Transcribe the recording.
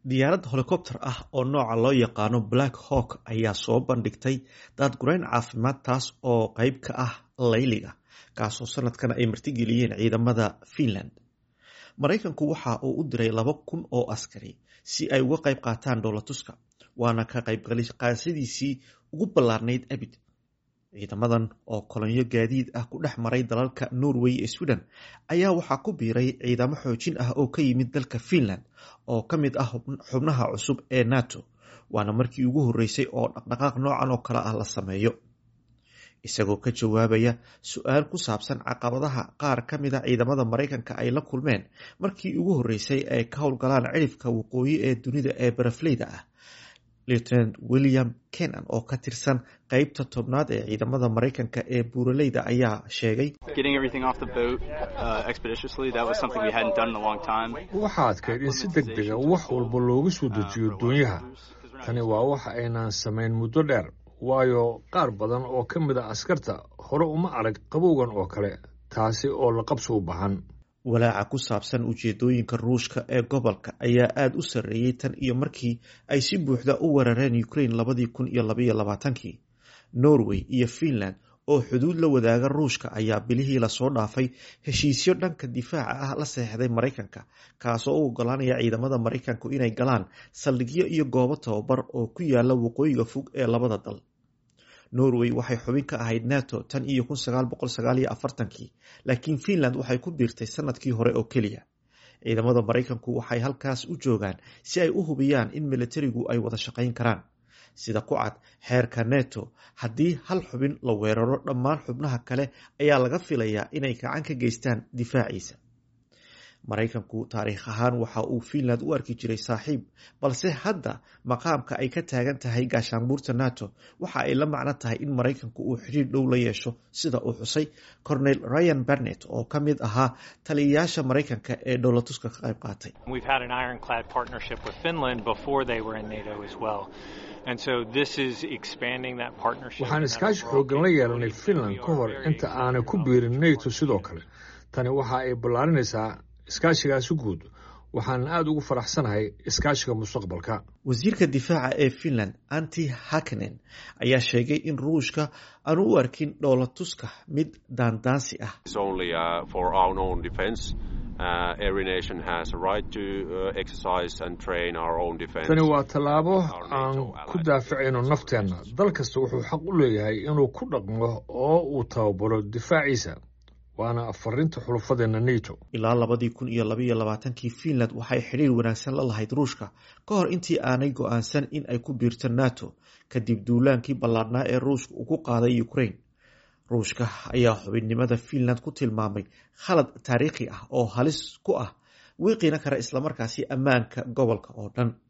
diyaarad helikobter ah oo nooca loo yaqaano black hawk ayaa soo bandhigtay daadgurayn caafimaad taas oo qeyb ka ah layliga kaasoo sanadkan ay martigeliyeen ciidamada finland maraykanku waxa uu u diray laba kun oo askari si ay uga qayb qaataan dhoolatuska waana ka qaybqaadashadiisii ugu ballaarnayd abid ciidamadan oo kolonyo gaadiid ah ku dhex maray dalalka norway ee sweden ayaa waxaa ku biiray ciidamo xoojin ah oo ka yimid dalka finland oo ka mid ah xubnaha cusub ee nato waana markii ugu horreysay oo dhaqdhaqaaq noocan oo kale ah la sameeyo isagoo ka jawaabaya su-aal ku saabsan caqabadaha qaar ka mid a ciidamada maraykanka ay la kulmeen markii ugu horreysay ay ka howlgalaan cirifka waqooyi ee dunida ee barafleyda ah lieutenant william kenan oo ka tirsan qeybta tobnaad ee ciidamada maraykanka ee buuraleyda ayaa sheegay waxaa adkayd in si deg dega wax walba looga soo dejiyo doonyaha tani waa wax aynaan samayn muddo dheer waayo qaar badan oo ka mid a askarta hore uma arag qabowgan oo kale taasi oo la qabso u bahan walaaca ku saabsan ujeedooyinka ruushka ee gobolka ayaa aada u sarreeyey tan iyo markii ay si buuxda u weerareen ukraine labadii kun iyo labaiyo labaatankii norway iyo finland oo xuduud la wadaaga ruushka ayaa bilihii lasoo dhaafay heshiisyo dhanka difaaca ah la seexday maraykanka kaasoo u ogolaanaya ciidamada maraykanku inay galaan saldhigyo iyo goobo tababar oo ku yaala waqooyiga fog ee labada dal norway waxay xubin ka ahayd nato tan iyo kun sagaal boqol sagaal iyo afartankii laakiin finland waxay ku biirtay sanadkii hore oo keliya ciidamada maraykanku waxay halkaas u joogaan si ay u hubiyaan in militarigu ay wada shaqayn karaan sida ku cad xeerka neto haddii hal xubin la weeraro dhammaan xubnaha kale ayaa laga filayaa inay gacan ka geystaan difaaciisa maraykanku taariikh ahaan waxa uu finland u arki jiray saaxiib balse hadda maqaamka ay ka taagan tahay gaashaanbuurta nato waxa ay la macno tahay in maraykanku uu xidhiir dhow la yeesho sida uu xusay cornel ryan barnett oo ka mid ahaa taliyayaasha maraykanka ee dhowlatuska ka qayb qaatay waxaan iskaashi xooggan la yeelanay finland ka hor inta aanay ku biirin nato sidoo kale tani waxa ay ballaarinaysaa iskaashigaasi guud waxaanan aada ugu faraxsanahay iskaashiga mustaqbalka wasiirka difaaca ee finland anti hakenen ayaa sheegay in ruushka aanu u arkin dhoolatuska mid daandaansi ah tani waa tallaabo aan ku daafacayno nafteenna dal kasta wuxuu xaq u leeyahay inuu ku dhaqmo oo uu tababaro difaaciisa waana farinta xulufadeenna nato ilaa labadii kun iyo labaiyo labaatankii finland waxay xidhiir wanaagsan la lahayd ruushka ka hor intii aanay go-aansan in ay ku biirto nato kadib duulaankii ballaadhnaa ee ruushka uu ku qaaday ukraine ruushka ayaa xubinnimada finland ku tilmaamay khalad taariikhi ah oo halis ku ah wiiqina kara islamarkaasi ammaanka gobolka oo dhan